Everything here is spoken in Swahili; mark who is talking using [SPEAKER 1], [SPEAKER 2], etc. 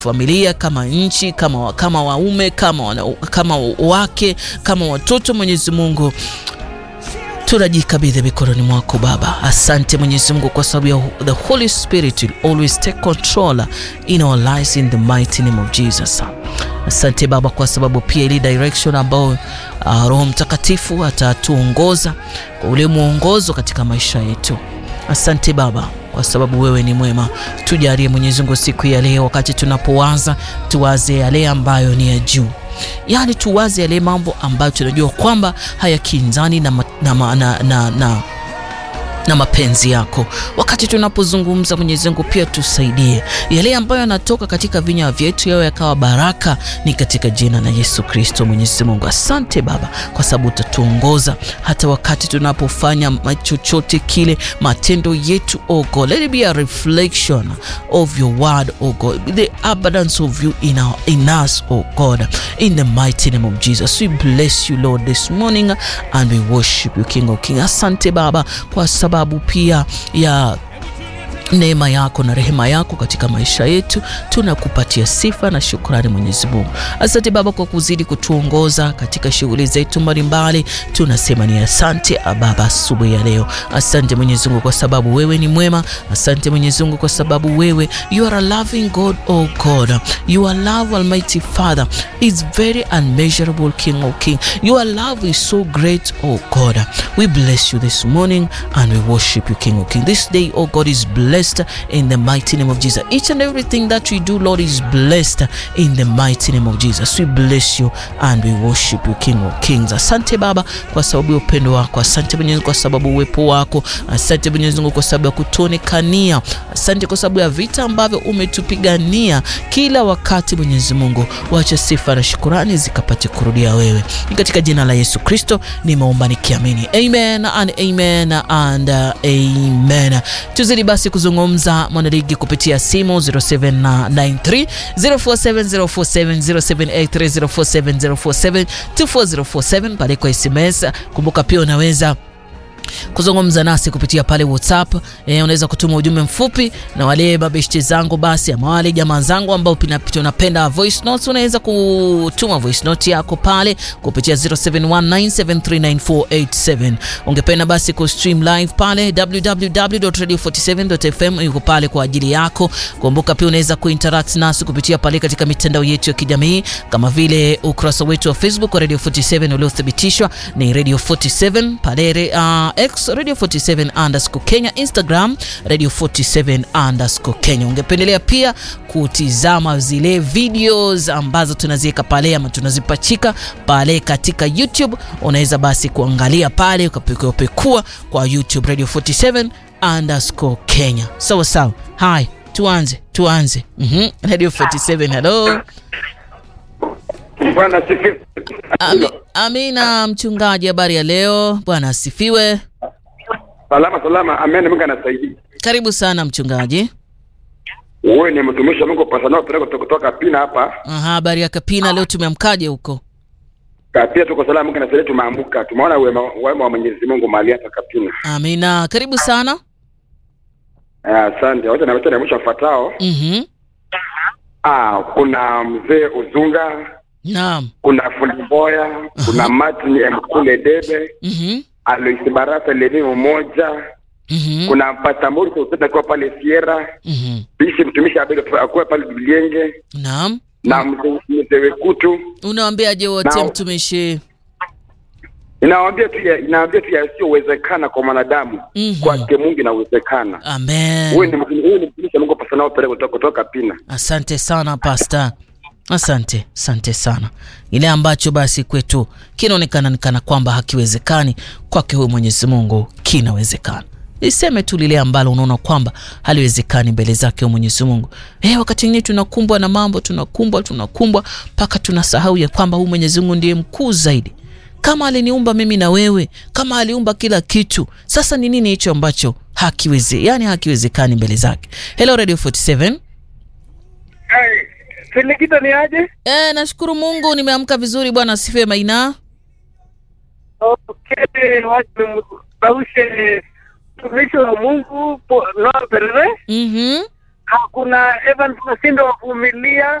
[SPEAKER 1] familia kama nchi kama, kama waume kama, wana, kama wake kama watoto. Mwenyezi Mungu tunajikabidhi mikononi mwako Baba. Asante Mwenyezi Mungu kwa sababu ya the Holy Spirit will always take control in our lives in the mighty name of Jesus. Asante Baba kwa sababu pia ili direction ambao uh, Roho Mtakatifu atatuongoza kwa ule mwongozo katika maisha yetu. Asante Baba kwa sababu wewe ni mwema. Tujalie Mwenyezi Mungu siku ya leo, wakati tunapowaza tuwaze yale ambayo ni ya juu, yaani tuwaze yale mambo ambayo tunajua kwamba hayakinzani na, na, na, na, na na mapenzi yako. Wakati tunapozungumza Mwenyezi Mungu, pia tusaidie yale ambayo yanatoka katika vinywa vyetu yao yakawa baraka, ni katika jina la Yesu Kristo. Mwenyezi Mungu, asante Baba kwa sababu utatuongoza hata wakati tunapofanya chochote kile, matendo yetu oh God, let it be a reflection of your word oh God, the abundance of you in, our, in us oh God, in the mighty name of Jesus. We bless you Lord this morning and we worship you King of King. Asante Baba kwa sababu pia ya neema yako na rehema yako katika maisha yetu, tunakupatia sifa na shukrani Mwenyezi Mungu. Asante Baba kwa kuzidi kutuongoza katika shughuli zetu mbalimbali, tunasema ni asante Baba asubuhi ya leo. Asante Mwenyezi Mungu kwa sababu wewe ni mwema. Asante Mwenyezi Mungu kwa sababu wewe you are a loving God, oh God. Your love Almighty Father is very unmeasurable, King of King. Your love is so great, oh God. We bless you this morning and we worship you, King of King. This day, oh God, is blessed in the mighty name of Jesus. Each and everything that we do, Lord, is blessed in the mighty name of Jesus. We bless you and we worship you, King of Kings. Asante Baba kwa sababu ya upendo wako. Asante Mwenyezi Mungu kwa sababu uwepo wako. Asante Mwenyezi Mungu kwa sababu ya kutuonekania. Asante kwa sababu ya vita ambavyo umetupigania kila wakati. Mwenyezi Mungu, wacha sifa na shukurani zikapate kurudia wewe. Ni katika jina la Yesu Kristo nimeomba nikiamini, amen and amen and uh, amen. Tuzidi basi kuzungumza mwanaligi kupitia simu 0793 047047 0783047047 24047 pale kwa SMS. Kumbuka pia unaweza kuzungumza nasi kupitia pale WhatsApp. E, unaweza kutuma ujumbe mfupi, na wale mabeshte zangu basi ama wale jamaa zangu ambao tunapenda voice notes, unaweza kutuma voice note yako pale kupitia 0719739487. Ungependa basi ku stream live pale www.radio47.fm, yuko pale kwa ajili yako. Kumbuka pia unaweza kuinteract nasi kupitia pale katika mitandao yetu ya kijamii kama vile ukurasa wetu wa Facebook wa Radio 47 uliothibitishwa ni Radio 47 pale uh, X Radio 47 underscore Kenya, Instagram Radio 47 underscore Kenya. Ungependelea pia kutizama zile videos ambazo tunaziweka pale ama tunazipachika pale katika YouTube, unaweza basi kuangalia pale ukapekua kwa YouTube Radio 47 underscore Kenya. Sawa sawa. Hai, tuanze tuanze. mm-hmm. Radio 47 hello.
[SPEAKER 2] Bwana asifiwe.
[SPEAKER 1] Ami, amina mchungaji, habari ya leo? Bwana asifiwe.
[SPEAKER 2] Salama salama, amen. Mungu anasaidia.
[SPEAKER 1] Karibu sana mchungaji.
[SPEAKER 2] Wewe ni mtumishi wa Mungu pasanao peleko kutoka Pina hapa.
[SPEAKER 1] Aha, habari ya Kapina leo, tumeamkaje huko?
[SPEAKER 2] Kapia tuko salama, Mungu anasaidia, tumeamka. Tumeona wema wema wa Mwenyezi Mungu mahali hapa Kapina.
[SPEAKER 1] Amina, karibu sana.
[SPEAKER 2] Asante. Wacha na wacha na mwisho afuatao.
[SPEAKER 1] Mhm.
[SPEAKER 2] Ah, kuna mzee Uzunga,
[SPEAKER 1] Naam.
[SPEAKER 2] kuna Fundi Mboya, kuna Martin Mkule Debe,
[SPEAKER 1] Mhm.
[SPEAKER 2] Alois Barasa Leni mmoja,
[SPEAKER 1] Mhm.
[SPEAKER 2] kuna Patamuri Soseta kwa pale Sierra,
[SPEAKER 1] Mhm.
[SPEAKER 2] Bishi mtumishi Abel akuwa pale Bilienge
[SPEAKER 1] Naam.
[SPEAKER 2] na mzee mzee Wekutu.
[SPEAKER 1] Unawaambiaje wote
[SPEAKER 2] Naam.
[SPEAKER 1] mtumishi?
[SPEAKER 2] Inawaambia tu ya- inawaambia tu yasiyowezekana kwa mwanadamu
[SPEAKER 1] Mhm.
[SPEAKER 2] kwake Mungu inawezekana. Huyu
[SPEAKER 1] Amen.
[SPEAKER 2] ni huyu ni mtumishi wa Mungu pasanao pale kutoka kutoka Pina.
[SPEAKER 1] Asante sana pasta, asante asante sana. Ile ambacho basi kwetu kinaonekana ni kana kwamba hakiwezekani, kwake huyu Mwenyezi Mungu kinawezekana. Iseme tu lile ambalo unaona kwamba haliwezekani mbele zake huyu Mwenyezi Mungu. Eh, wakati mwingine tunakumbwa na mambo, tunakumbwa tunakumbwa mpaka tunasahau ya kwamba huyu Mwenyezi Mungu ndiye mkuu zaidi. Kama aliniumba mimi na wewe, kama aliumba kila kitu, sasa ni nini hicho ambacho hakiweze, yani hakiwezekani mbele zake? Hello Radio 47.
[SPEAKER 3] Hey, Silikita ni aje?
[SPEAKER 1] Eh, nashukuru Mungu nimeamka vizuri bwana asifiwe Maina.
[SPEAKER 3] Okay, watu baushe mtumishi wa Mungu po- Noah Perere
[SPEAKER 1] Mhm.
[SPEAKER 3] hakuna Evans Masindo wa Vumilia,